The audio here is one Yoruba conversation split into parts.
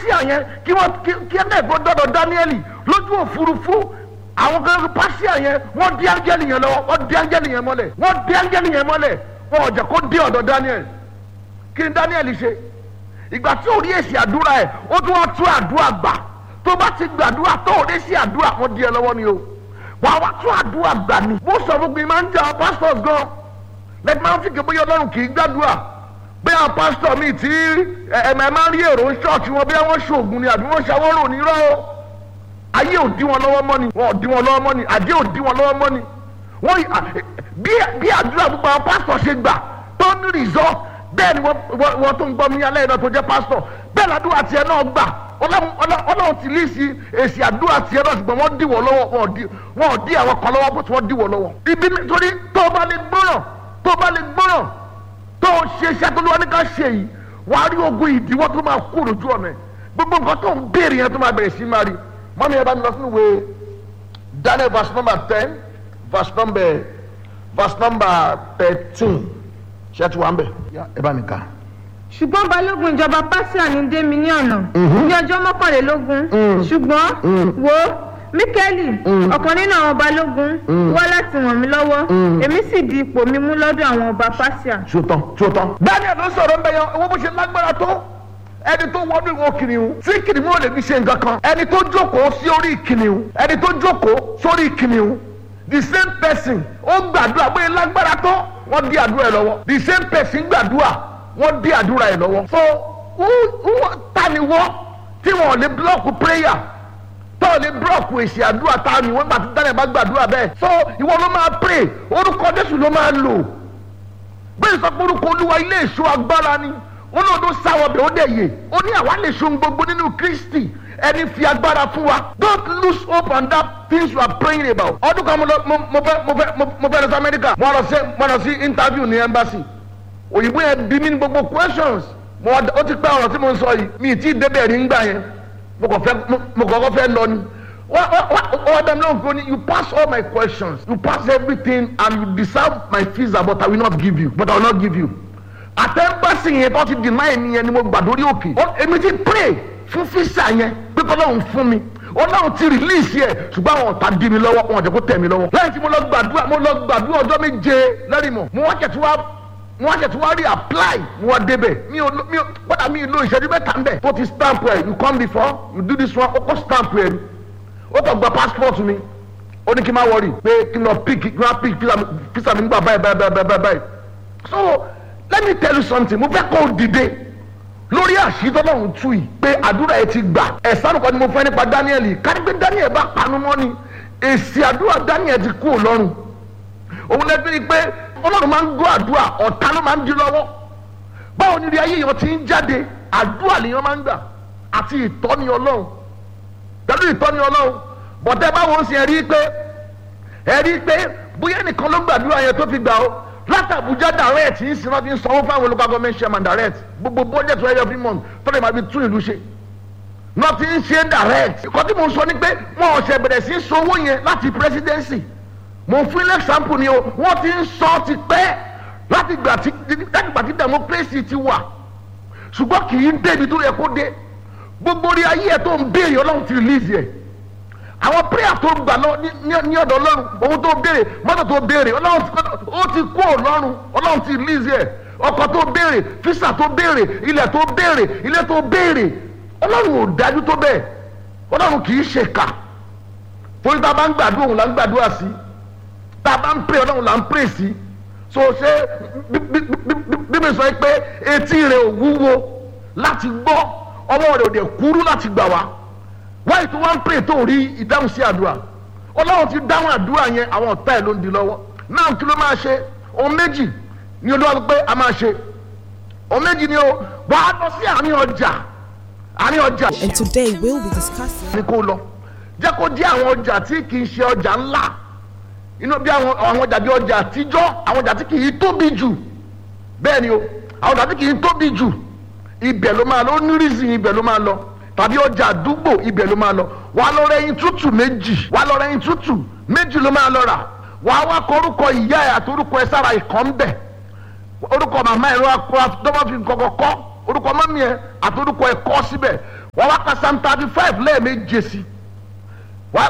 pásíà yẹn kí wọ́n kí ẹ̀ náà gbọ́dọ̀ dáníẹ́lì lójú òfurufú àwọn kan pásíà yẹn wọ́n dí áńgẹ́lì yẹn lọ́wọ́ wọ́n dí áńgẹ́lì yẹn mọ́lẹ̀ wọ́n dí áńgẹ́lì yẹn mọ́lẹ̀ wọn ò jẹ́ kó dé ọ̀dọ̀ dáníẹ́lì kí ni dáníẹ́lì ṣe ìgbà tí ò rí èsì àdúrà ẹ̀ ó tún wá tún àdúrà gbà tó bá ti gbàdúrà tó ò rí sí àdúrà wọn di ẹ lọ́wọ́ ni o wàá wá tún àdúrà gbà ni mo sọ fún mi máa ń jẹ àwọn pastors gan lẹ́tí máa ń fi ké bóyá ọlọ́run kì í gbàdúrà bí àwọn pastor mi tí ẹ̀ẹ̀mẹ̀ máa ń rí èrò ń ṣọ́ọ̀ṣì wọn bí wọ́n ṣoògùn ni àbí wọ́n ṣàwọ́rò ní rọ́ o ayé ò dí wọn lọ́wọ́ mọ́ ni wọn ò dí wọn lọ́wọ́ mọ́ ni àdé ò dí wọn lọ́wọ́ mọ́ ni wọ́n bí àdúrà gbogbo àwọn pastor ṣe gbà tó ní result bẹ́ẹ̀ ni wọ́n tó ń gbọ́ mi alẹ́ iná tó jẹ́ pastor bẹ́ẹ̀ làdúrà tiẹ̀ náà gbà ọlọ́run ti lé sí èsì àdúrà tiẹ̀ náà ṣùgbọ́n wọ́n dí wọ́n lọ́wọ́ wọn ò dí àwọn kan lọ́wọ́ bó ti wọ́n dí wọ́n lọ́wọ́. ibi nítorí tó o bá lè gbọ́ràn tó o bá lè gbọ́ràn tó o ṣe iṣẹ́ tó lọ́wọ́ ní ká ṣe yìí wà á rí ogun ìdíwọ́ tó máa kú lójú ọ̀nà ẹ̀ gbogbo nǹkan tó ń béèrè yẹn tó máa bẹ̀rẹ̀ sí máa rí mọ́mí ẹ bá mi lọ sínú ìwé Daniel verse number ten verse number verse number thirteen ṣé ẹ ti wà ń bẹ̀ ẹ bá mi kà ṣùgbọ́n balógun ìjọba pásíà ní dé mi ní ọ̀nà ní ọjọ́ mọ́kànlélógún ṣùgbọ́n wo míkẹ́lì ọ̀kan nínú àwọn balógun wá láti ràn mí lọ́wọ́ èmi sì di ipò mi mú lọ́dọ̀ àwọn ọba pásíà. ṣòtán ṣòtán. daniel ló sọ̀rọ̀ ń bẹ yan owó bó ṣe lágbára tó ẹni tó wọnú ìwọ kìnìún tí kìnìún ò lè fi ṣe nǹkan kan ẹni tó jókòó sí orí kìnìún ẹni tó jókòó sórí kìnìún the same person ó gbàdúrà bóyá lágbára tó wọ́n di àdúrà ẹ̀ lọ́wọ́ the same person gbàdúrà wọ́n dí àdúrà ẹ̀ lọ́wọ́. so ta ni wọ́n tí wọ́n lè blọ́ọ̀kù prayer tó lè blọ́ọ̀kù èsì àdúrà ta ni wọ́n gbà tí dáná bá gbàdúrà bẹ́ẹ̀. so ìwọ ló máa pray orúkọ Jésù ló máa lò bẹ́ẹ̀ sọ pé orúkọ Olúwa ilé èso agbára ni wọn náà ló sáwọ bẹ́ẹ̀ ó dẹ̀ yè ó ní àwa lè so gbogbo nínú Kristi ẹni fi agbára fún wa don't lose hope on that things you are praying about. ọdún kan mo fẹ́ mo fẹ́ mo fẹ́ lọ sí Amẹ́ríkà mo lọ sí interview ní embassy òyìnbó yẹn bí mi ní gbogbo questions mo ó ti pẹ́ ọ̀rọ̀ tí mo ń sọ yìí mi ì tí ì débẹ̀ rí ngbà yẹn mo kàn fẹ́ mo kàn kọ́ fẹ́ lọ ni wọ́n dá mi lóhùn pé you pass all my questions you pass everything and you deserve my visa but I will not give you but I will not give you àtẹ̀gbẹ́sì yẹn tó ti deny mi yẹn ni mo gbà lórí òkè èmi ti pray fún visa yẹn pé kọ́lọ́hún fún mi ọlọ́run ti release yẹ ṣùgbọ́n àwọn ọ̀tá dí mi lọ́wọ́ wọn ò jẹ́ kó tẹ̀ mí lọ́wọ́ lẹ́yìn tí mo lọ gbàdúrà mo lọ gbàdúrà ọjọ́ méje lẹ́rìmọ̀ mo wá kẹ̀tù wá mo wá kẹ̀tù wá rí apply mo wá débẹ̀ mi ò mi ò kódà mi lo ìṣẹ́jú mẹ́ta ń bẹ̀ tó ti stamp ẹ̀ you come before you do this one ó kọ́ stamp ẹ̀ ó kọ́ gba passport mi ó ní kí n má wọrí pé kí n lọ pick kí n má pick visa mi nígbà báyìí báyìí báyìí báyìí so let me tell you something mo fẹ́ kó o dìde lórí àṣìtọ́lọ́hún tú yìí pé àdúrà ẹ ti gbà ẹ̀sán kan ni mo fẹ́ nípa Daniel kárí pé Daniel bá panu mọ́ ni èsì àdúrà Daniel ti kú ọlọ́run òun lẹ́gbẹ́ ni pé ọlọ́run máa ń gbọ́ àdúrà ọ̀tá ló máa ń di lọ́wọ́ báwo ni ayé yẹn ti ń jáde àdúrà lèèyàn máa ń gbà àti ìtọ́ni ọlọ́run pẹ̀lú ìtọ́ni ọlọ́run bọ̀tẹ́ báwo ń sin ẹ̀rí pé ẹ̀rí pé bóyá ẹnìkan ló gbàdúrà yẹn tó fi gbà ó láti Àbújá direct yìí sinmi ti ń sanwó fáwọn local government chairman direct gbogbo budget rẹ every month tọ́lẹ̀ máa fi tún ìlú ṣe náà ti ń ṣe direct ìkọ́ tí mo sọ ni pé wọn ò ṣe bẹ̀rẹ̀ sí sanwó yẹn láti presidency mo fún ilé example ni o wọ́n ti ń sọ ti pẹ́ láti gbà tí láti gbà tí democracy ti wà ṣùgbọ́n kì í débi tó yẹ kó dé gbogbo orí ayé ẹ̀ tó ń béèrè ọlọ́run ti release yẹ àwọn prayer tó gbà lọ ní ọ̀dọ̀ ọlọ́run owó tó béèrè mọ́tò tó béèrè ọlọ́run ó ti kú ọlọ́run ọlọ́run ti release yẹ ọkọ̀ tó béèrè fisa tó béèrè ilẹ̀ tó béèrè ilé tó béèrè ọlọ́run ò dájú tó bẹ́ẹ̀ ọlọ́run kì í ṣèkà torí tá a bá ń gbàdúrà òun là ń gbàdúrà sí tá a bá ń pray ọlọ́run là ń pray sí so ṣé bíbí sọ pé etí rẹ̀ ò wúwo láti gbọ́ ọwọ́ rẹ̀ ò dẹ̀ kúrú láti gbà wá wáyé tó wá ń pray tó rí ìdáhùn sí àdúrà ọlọ́run ti dáhùn àdúrà yẹn àwọn ọ̀tá ẹ̀ ló ń di lọ́wọ́ náà kí ló máa ṣe ohun méjì ni olúwa pé a máa ṣe ohun méjì ni o wà á lọ sí àárín ọjà àárín ọjà. And today we'll be discussing. ni kò lọ jẹ́ kó jẹ́ àwọn ọjà tí kì í ṣe ọjà ńlá inú bí àwọn àwọn ọjà bí ọjà àtijọ́ àwọn ọjà tí kì í tóbi jù bẹ́ẹ̀ ni o àwọn ọjà tí kì í tóbi jù ibẹ̀ ló máa lọ ó ní reason ibẹ̀ ló máa lọ tàbí ọjà àdúgbò ibẹ̀ ló máa lọ wà á lọ rẹ ẹyin tútù méjì wà á lọ rẹ ẹyin tútù méjì ló máa lọ rà wà á wá kọ orúkọ ìyá ẹ àti orúkọ ẹ sára ìkọ́ ń bẹ̀ orúkọ màmá ẹ lọ́wọ́ kọ́ dọ́wọ́ fi kọ́kọ́ kọ́ orúkọ mọ́mí ẹ àti orúkọ ẹ kọ́ síbẹ̀ wọ́n wá ka psalm thirty five lẹ́ẹ̀méje sí wá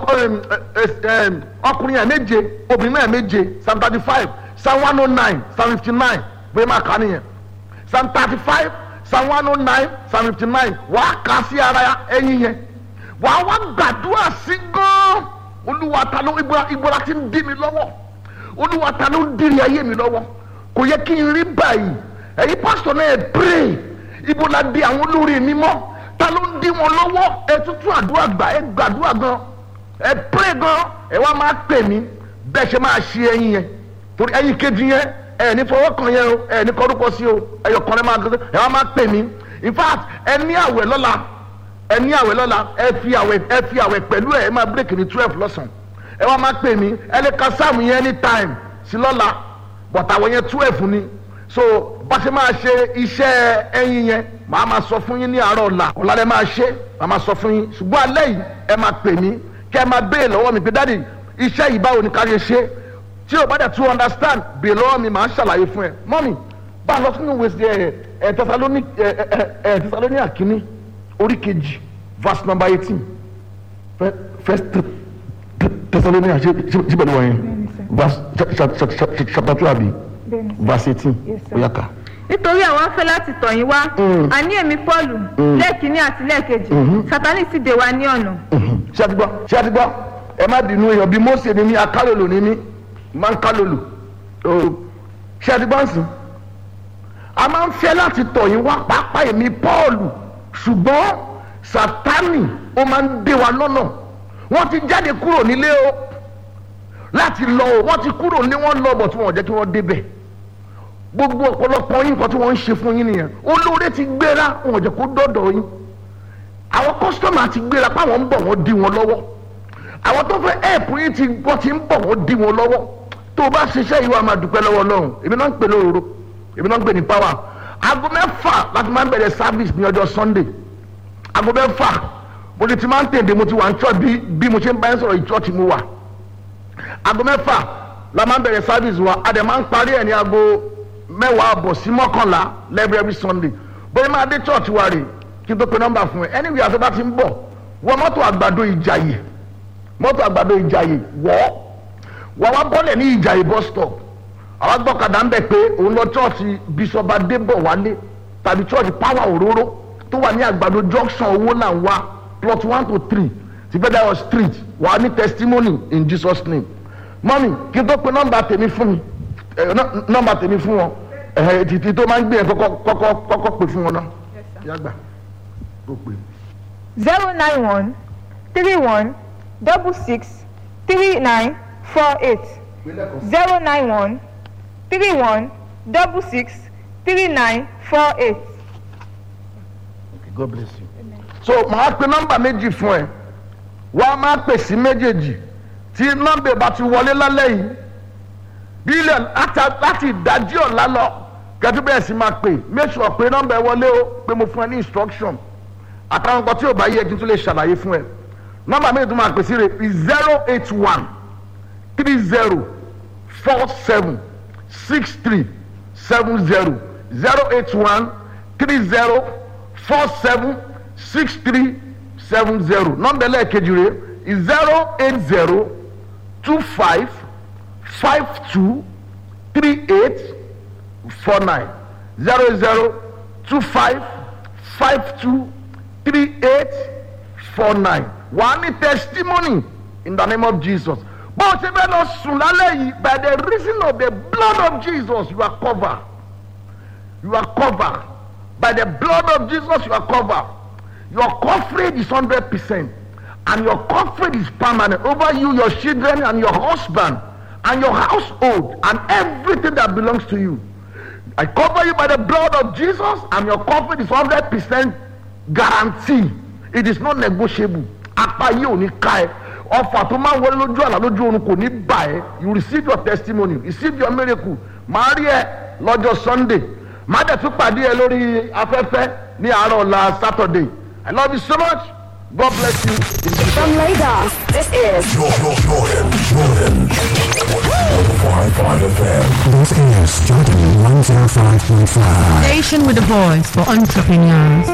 ọkùnrin yẹn méje obìnrin yẹn méje psalm thirty five psalm one oh nine psalm fifty nine bóyá máa kà á nìyẹn psalm thirty five psalm one oh nine psalm fifty nine wàá kà á sí ara ẹyin yẹn wàá wá gbàdúrà sí gan olúwa ta ló ibola ti ń dí mi lọ́wọ́ olúwa ta ló ń dìrì ayé mi lọ́wọ́ kò yẹ kí n rí báyìí ẹ̀yin pásítọ̀ náà ẹ̀ pray ibola di àwọn olórí mi mọ́ ta ló ń dí wọn lọ́wọ́ ẹ tútù àdúrà gbà ẹ gbàdúrà gan ẹ pray gan ẹ wá máa pè mí bẹ́ẹ̀ ṣe máa ṣe ẹyin yẹn torí ẹyin kejì yẹn ẹ ní fọwọ́ kan yẹn o ẹ ní kọ́rúkọ sí o ẹyọ kan ẹ máa gbé ẹ wá máa pè mí in fact ẹ ní àwẹ̀ lọ́la ẹ ní àwẹ̀ lọ́la ẹ fi àwẹ̀ ẹ fi àwẹ̀ pẹ̀lú ẹ ẹ máa break ní twelve lọ́sàn ẹ wá máa pè mí ẹ lè ka sáàmù yẹn anytime sí lọ́la but àwẹ̀ yẹn twelve ni so bá ṣe máa ṣe iṣẹ́ ẹyin yẹn màá máa sọ fún yín ní àárọ̀ ọ̀la ọ̀la lẹ máa ṣe màá máa sọ fún yín ṣùgbọ́n alẹ́ yìí ẹ máa pè mí kẹ́ ẹ máa béè lọ́wọ́ mi pé dáàdi iṣẹ́ yìí báwo ni ká ṣe ṣe tí o bá dẹ̀ tún understand béè lọ́wọ́ mi màá ṣàlàyé fún ẹ mọ́mì bá a lọ sínú wèsì ẹ ẹ tẹsalóní ẹ ẹ ẹ tẹsalóní àkíní orí kejì verse number eighteen first tẹsalóní àṣẹ síbẹ̀ ni wọ́n yẹn verse chapter two àbí verse eighteen ó yá ká nítorí àwọn afẹ́ láti tọ̀ yín wá àní èmi pọ́ọ̀lù lẹ́ẹ̀kínní àti lẹ́ẹ̀kejì sátánì sì dè wá ní ọ̀nà. ṣé a ti gbọ́ ṣé a ti gbọ́ ẹ má bínú èèyàn bíi Mósè ni mí akálòlò ni mí máa ń kálòlò ṣé a ti gbọ́ nsìn. a máa ń fẹ́ láti tọ̀ yín wá pàápàá èmi pọ́ọ̀lù ṣùgbọ́n sátánì ó máa ń dè wá lọ́nà wọ́n ti jáde kúrò nílé o láti lọ o wọ́n ti kúrò ní wọ́n lọ bọ̀ tí wọ́n jẹ́ kí wọ́n débẹ̀ gbogbo ọ̀pọ̀lọpọ̀ yín nǹkan tí wọ́n ń ṣe fún yín nìyẹn olóore ti gbéra wọn ò jẹ́ kó dọ́dọ̀ yín àwọn kọ́sítọ́mà ti gbéra páwọn ń bọ̀ wọ́n dí wọn lọ́wọ́ àwọn tó fẹ́ ẹ̀pù yín ti wọ́n ti ń bọ̀ wọ́n dí wọn lọ́wọ́ tó o bá ṣiṣẹ́ yìí wàá máa dúpẹ́ lọ́wọ́ Ọlọ́run èmi náà ń pè lóòrò èmi náà ń pè ní power aago mẹ́fà láti máa ń bẹ̀rẹ̀ service ní ọjọ́ Sunday aago mẹ́fà mo ti ti máa ń tèdè mo ti wà ní church bí bí mo ṣe ń bá yín sọ̀rọ̀ ìchurch mo wà aago mẹ́fà la máa ń bẹ̀rẹ̀ service wa a dẹ̀ máa ń parí ẹ̀ ní aago mẹ́wàá àbọ̀ sí mọ́kànlá lẹ́bí every sunday bóyá máa dé church wa rè kí n tó pe nọ́mbà fún ẹ anyway àti bá ti ń bọ̀ wọ mọ́tò àgbàdo ìjàyè mọ́tò àgbàdo ìjàyè wọ́ wọ́n wá bọ́lẹ̀ ní ìjàyè bus stop àwọn gbọ́kadà ń bẹ̀ pé òun lọ church bishop adébọ̀ wálé tàbí church power òróró tó wà ní àgbàdo junction owó là ń wá plot one to three ti federal street wà á ní testimony in jesus name mọ́mì kí n tó pe nọ́mbà tèmi fún mi nọ́mbà tèmi fún wọn títí tó máa ń gbé yẹn kọ́kọ́ kọ́kọ́ kọ́kọ́ pè fún wọn náà kí á gbà ó pè. zero nine one three one double six three nine four eight zero nine one three one double six three nine four eight. Okay, God bless you. so màá pe nọ́mbà méjì fún ẹ wọ́n á máa pè sí méjèèjì tí nọ́mbà bá ti wọlé lálẹ́ yìí bílíọ̀n láti ìdájí ọ̀la lọ kẹtù bẹ́ẹ̀ sì máa pè make sure pé nọ́mbà ẹ wọlé o pé mo fún ẹ ní instruction àtàwọn nǹkan tí ò bá yẹ kí n tún lè ṣàlàyé fún ẹ nọ́mbà méjì tó máa pè sí rẹ̀ zero eight one three zero four seven six three seven zero zero eight one three zero four seven six three seven zero nọ́mbà ẹlẹ́ẹ̀kejì rẹ̀ zero eight zero two five five two three eight four nine zero zero two five five two three eight four nine wàá ní testimony in the name of Jesus bó o ṣe fẹ́ lọ sùn lálẹ́ yìí by the reason of the blood of Jesus you are covered you are covered by the blood of Jesus you are covered your coverage is hundred percent and your coverage is permanent over you your children and your husband and your household and everything that belongs to you. I cover you by the blood of Jesus and your coverage is hundred percent guarantee. It is not negotiable. Apá yìí ò ní ká ẹ. Ọfà tó máa ń wọlé lójú àlá lójú oorun kò ní bà ẹ́. You receive your testimony, receive your miracle. Màá rí ẹ lọ́jọ́ Sunday. Màá dẹ̀ tún pàdé ẹ lórí afẹ́fẹ́ ní àárọ̀ ọ̀la Saturday. I love you so much. God bless you. From Lagos, this is Jordan, Jordan, Jordan. 105.5 FM. This is Jordan 105.5. Station with a voice for entrepreneurs.